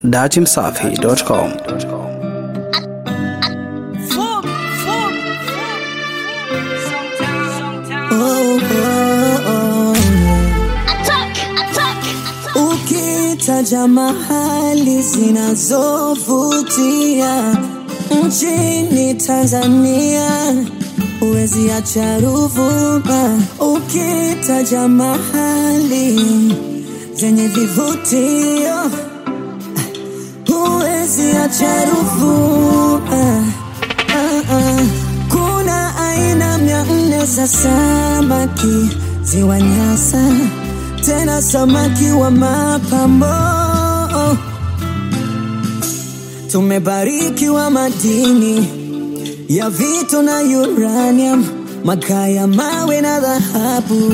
datimsafi.com Ukitaja mahali zinazovutia nchini Tanzania huwezi acha Ruvuma. Ukitaja mahali zenye vivutio huwezi acha Ruvuma. Ah, ah. Kuna aina mia nne za samaki ziwa Nyasa, tena samaki wa mapambo. Tumebarikiwa madini ya vito na uranium, makaa ya mawe na dhahabu.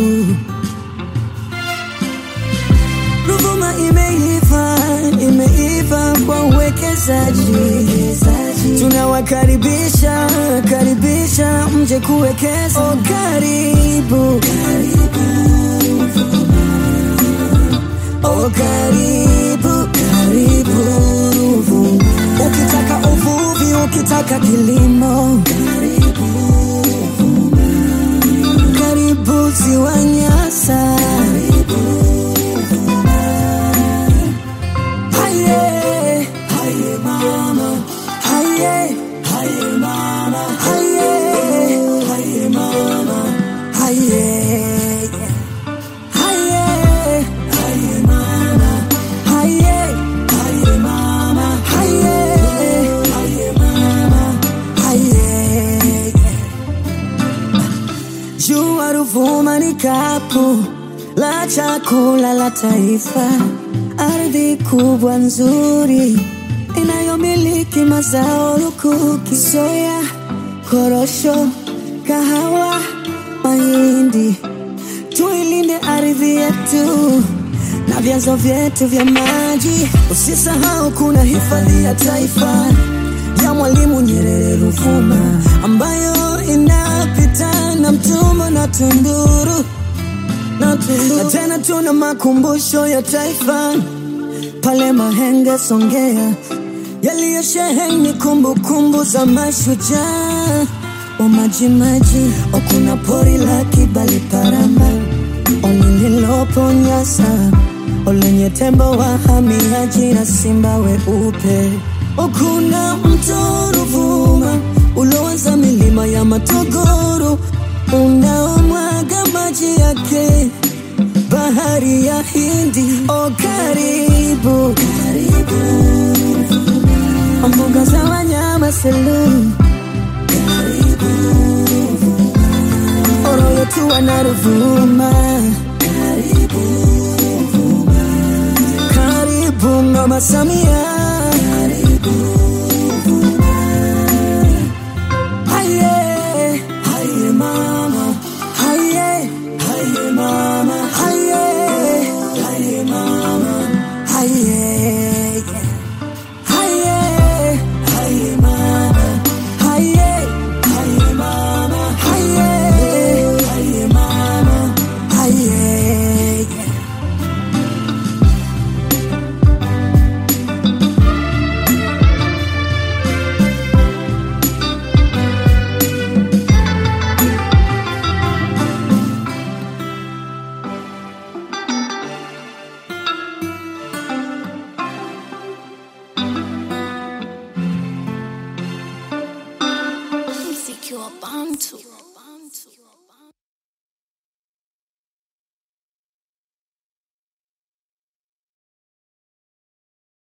Ruvuma imeiva, imeiva kwa uwekezaji. Tunawakaribisha, karibisha mje kuwekeza. Oh, karibu, oh, karibu, karibu Ruvuma. Ukitaka uvuvi, ukitaka kilimo, karibu ziwa Nyasa. Haye, haye mama, haye, haye mama, haye, haye mama, haye, haye, haye mama, haye, haye mama, haye, haye mama, haye. Jua Ruvuma ni kapu la chakula la taifa, ardhi kubwa nzuri inayomiliki mazao lukuki, soya, korosho, kahawa, mahindi. Tuilinde ardhi yetu na vyanzo vyetu vya maji. Usisahau kuna hifadhi ya taifa ya Mwalimu Nyerere Ruvuma, ambayo inapita na Mtumbo na Tunduru na Tunduru. Na tena tuna makumbusho ya taifa pale Mahenge, Songea, yaliyosheheni kumbukumbu za mashujaa wa Majimaji. O, kuna pori la Kibali Paramba, o lililopo Nyasa, o lenye tembo wahamiaji na simba weupe. O, kuna mto Ruvuma uloanza milima ya Matogoro unaomwaga maji yake bahari ya Hindi. O, karibu karibu, mbuga za wanyama Selous, karibu Oroyo tu wana Ruvuma, karibu karibu Mama Samia, karibu Haye, haye mama, haye, haye mama, haye, haye mama, haye, haye, haye mama, haye, haye mama, haye, haye mama, haye. mziki wa bantu